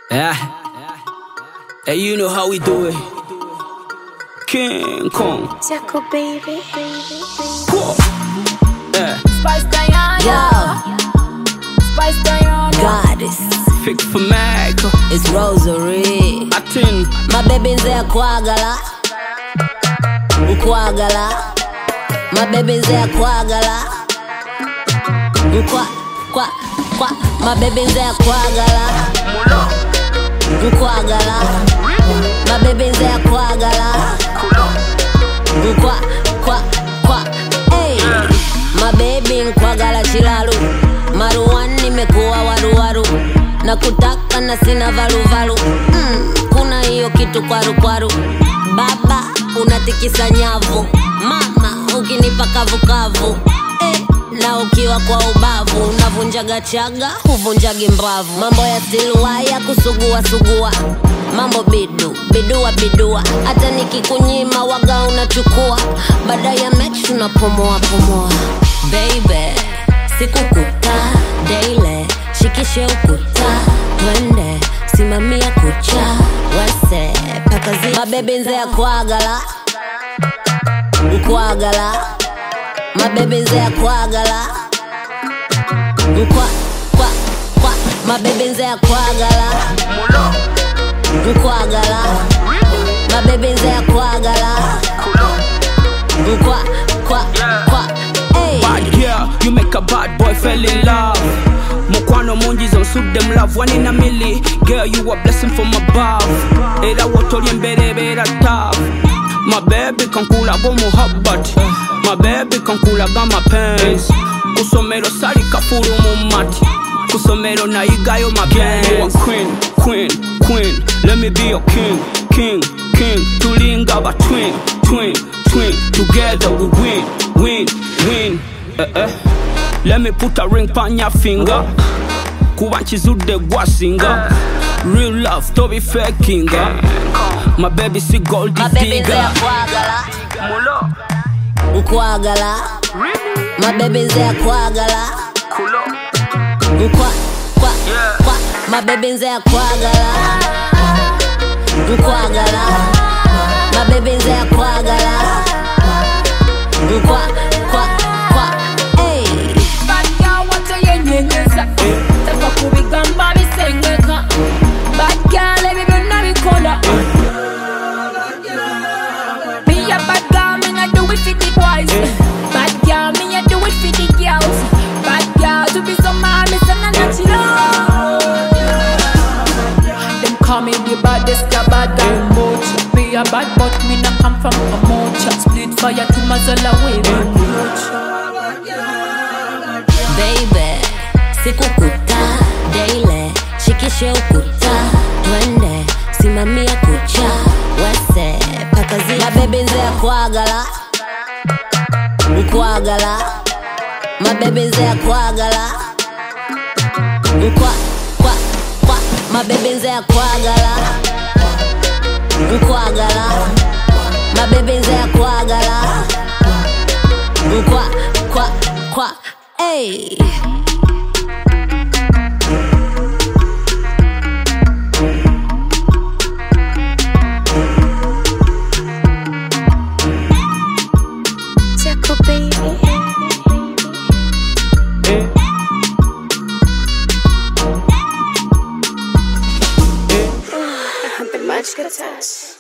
Yeah. Hey, you know how we do it. King Kong. Jaco baby. Whoa. Yeah. Spice Diana. Yo, Spice Diana. goddess, Fix for Mac. it's Rosary. Atin. mabebi nze akwagala nkwagala mabebi nze akwagala nkwa kwa kwa mabebi nze akwagala nkwagala mabebi nze akwagala nkwa kwa kwa hey. mabebi nkwagala kilalu maruwan nimekuwa waruwaru na kutaka na sina valuvalu mm, kuna hiyo kitu kwarukwaru baba unatikisa nyavu mama ukinipa kavukavu eh, na ukiwa kwa ubavu unavunjaga chaga huvunjagi mbavu mambo ya siluaya kusugua sugua mambo bidu bidua bidua hata nikikunyima waga unachukua baada ya mechi unapumua pumua baby sikukuta daile shikishe ukuta twende simamia kucha wese pakazi mabebi nze akwagala nkwagala mabebi nze akwagala nkwa kwa kwa mabebi nze akwagala nkwagala mabebi nze akwagala nkwa kwa kwa hey. Bad girl, you make a bad boy fell in love. Mukwano mungi zonsude them love one in a milli. Girl, you a blessing from above. Era wotoli embere beera tough. My baby kankulaga omuhabbat. My baby kankulaga mapenzi. Kusomero sali kafulu mu mati. Kusomero nayigayo mapenzi. You a queen, queen, queen. Let me be your king, king, king. Tulinga ba twin, twin, twin. Together we win, win, win. Eh, eh. Let me put a ring on your finger. Kuba nkizudde gwasinga. Real love tobi fakinga. My baby si gold mabebi nze digger. akwagala Mulo, nkwagala mabebi nze akwagala kulo, nkwa kwa kwa mabebi nze akwagala nkwagala mabebi nze akwagala nkwa kwa kwa hey. Bad girl watoyenyenyeza tava kubigamba bisengeka Bad girl ebyo byonna bikola Be a bad girl, me not do it for the boys Bad girl, me a do it for the girls Bad girl, to be so mad, me say na natural Them call me the baddest, the bad girl much Be a bad but me not come from a much Split fire to Mazola way, man much baby sikukuta daile shikishe ukuta twende simamia kucha wese pakazi mabebi nze akwagala nkwagala mabebi nze akwagala nkwa kwa kwa mabebi nze akwagala nkwagala mabebi nze akwagala nkwa kwa kwa hey. Jaco baby. eh. I've been much good touch.